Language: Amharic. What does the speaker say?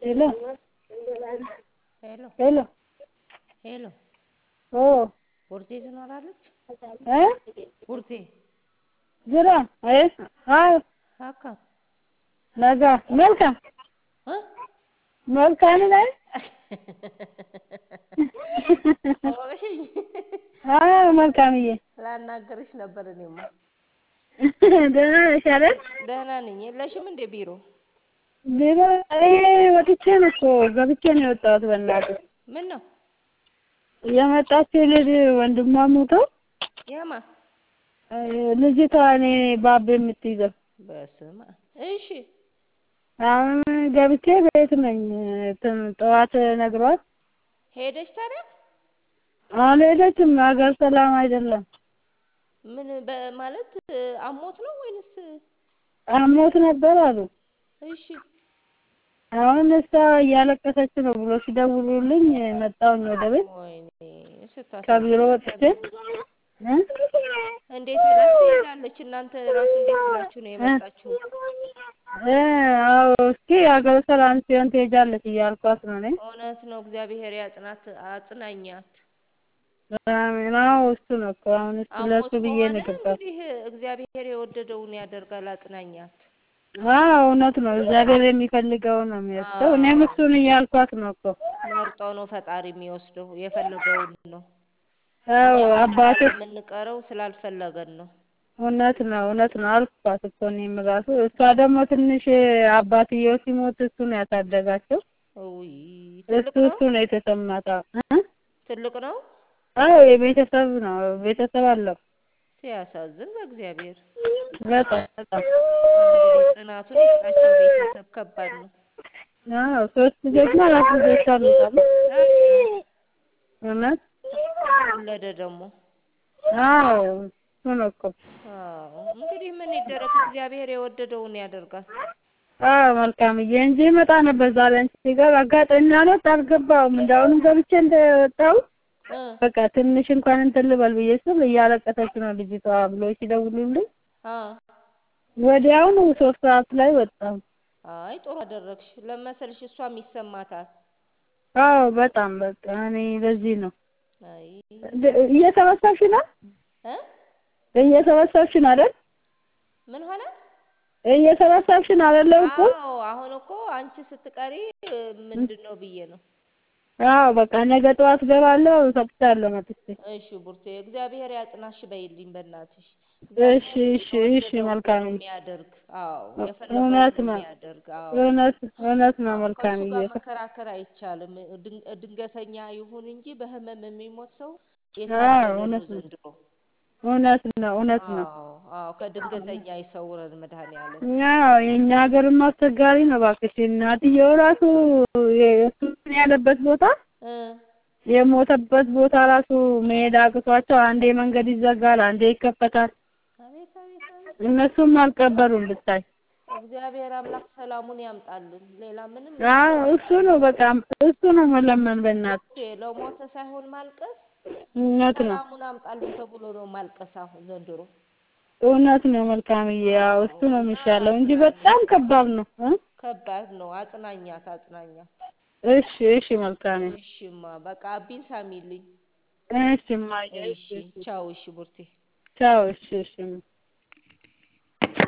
ሄሎ ሄሎ ሄሎ ሄሎ ኦ ቡርቴ ትኖራለች? እ ቡርቴ jira eh haa akkam nagaa መልካም እ? መልካም ነህ አወቅሽኝ? አዎ መልካምዬ ላናገርሽ ነበር እኔማ። ደህና ነሽ አይደል ደህና ነኝ። የለሽም እንዴ ቢሮ? ቢሮ እኔ ወጥቼ ነው እኮ ገብቼ ነው የወጣሁት በእናትህ ምን ነው የመጣችው ልጅ ወንድሟ ሞተው የማ እ ልጅቷ እኔ ባብ የምትይዘው በስመ አብ። እሺ አሁን ገብቼ ቤት ነኝ እንትን ጠዋት ነግሯት ሄደች ታዲያ? አልሄደችም ሀገር ሰላም አይደለም ምን በማለት አሞት ነው ወይንስ? አሞት ነበር አሉ እሺ አሁን እሷ እያለቀሰች ነው ብሎ ሲደውሉልኝ መጣሁኝ ወደ ቤት ወይኔ ከቢሮ ስታሳዝን። ወጥቼ እ እንዴት ብላስ ትሄዳለች? እናንተ ራሱ እንዴት ብላችሁ ነው የመጣችሁ? እ አዎ እስኪ ሀገር ሰላም ሲሆን ትሄጃለች እያልኳት ነው እኔ እውነት ነው። እግዚአብሔር ያጽናት፣ አጽናኛት። አሜን አዎ እሱ ነው እኮ አሁን እሱ አሞት ለእሱ ብዬ ከሆነ ነው የገባሁት እንግዲህ እግዚአብሔር የወደደውን ያደርጋል። አጽናኛት። አዎ እውነት ነው እግዚአብሔር የሚፈልገውን ነው የሚወስደው እኔም እሱን እያልኳት ነው እኮ መርጠው ነው ፈጣሪ የሚወስደው የፈለገውን ነው። አዎ እኛ አባቴ የምንቀረው ስላልፈለገን ነው። እውነት ነው እውነት ነው አልኳት እኮ እኔም እራሱ እሷ ደግሞ ትንሽ አባትየው ሲሞት እሱ ነው ያሳደጋቸው ውይ እሱ ትልቅ ነው እሱ ነው የተሰማት እ ትልቅ ነው። አዎ የቤተሰብ ነው ቤተሰብ አለው ሲያሳዝን በእግዚአብሔር በጣም በጣም እንግዲህ ጽናቱን ይስጣቸው። ቤተሰብ ከባድ ነው። አዎ ሶስት ልጆችና አራት ልጆች አሉት አሉ እውነት ወለደ ደግሞ አዎ እሱ ነው እኮ አዎ እንግዲህ ምን ይደረግ፣ እግዚአብሔር የወደደውን ያደርጋል። አዎ መልካምዬ እንጂ እመጣ ነበር ዛሬ አንቺ ጋር አጋጣሚ አልወጣ አልገባሁም እንዳሁንም ገብቼ እንደወጣሁ እ በቃ ትንሽ እንኳን እንትን ልበል ብዬ ስል እያለቀሰች ነው ልጅቷ ብሎ ሲደውሉልኝ አ ወዲያውኑ ሶስት ሰዓት ላይ ወጣሁ አይ ጥሩ አደረግሽ። ለመሰልሽ እሷም ይሰማታል። አዎ በጣም በቃ እኔ ለዚህ ነው አይ እየሰበሰብሽ ነው እ እየሰበሰብሽ ነው አይደል ምን ሆነ? እየሰበሰብሽ ነው አይደል እኮ አዎ አሁን እኮ አንቺ ስትቀሪ ምንድን ነው ብዬ ነው። አዎ በቃ ነገ ጠዋት ገባለሁ እሰጥሻለሁ መጥቼ እሺ ቡርቴ እግዚአብሔር ያጽናሽ በይልኝ በእናትሽ። እሺ እሺ እሺ መልካም የሚያደርግ አዎ እውነት የፈለገውን ነው የሚያደርግ አዎ እውነት እውነት ነው ከእሱ መልካምዬ ጋር መከራከር አይቻልም። ድን- ድንገተኛ ይሁን እንጂ በህመም የሚሞት ሰው አዎ የታደለ ነው እውነት ነው ዘንድሮ። እውነት ነው እውነት ነው አዎ አዎ ከድንገተኛ ይሰውረን መድኃኔዓለም። ያው የእኛ ሀገርም አስቸጋሪ ነው እባክሽ እናትየው ራሱ የእሱ ያለበት ቦታ እ የሞተበት ቦታ ራሱ መሄድ አቅቷቸው አንዴ መንገድ ይዘጋል አንዴ ይከፈታል አቤት አቤት አቤት እነሱም አልቀበሩም ብታይ እግዚአብሔር አምላክ ሰላሙን ያምጣልን። ሌላ ምንም አዎ እሱ ነው በቃ እሱ ነው መለመን በእናትህ ቡርቴ ለሞተ ሳይሆን ማልቀስ እውነት ነው ሰላሙን አምጣልን ተብሎ ነው ማልቀስ አሁን ዘንድሮ። እውነት ነው መልካምዬ ያው እሱ ነው የሚሻለው እንጂ በጣም ከባድ ነው እ ከባድ ነው። አጽናኛት አጽናኛት። እሺ እሺ መልካም እሺማ በቃ አቢን ሳሚልኝ። እሺ እማዬ እሺ ቻው። እሺ ቡርቴ ቻው እሺ እሺ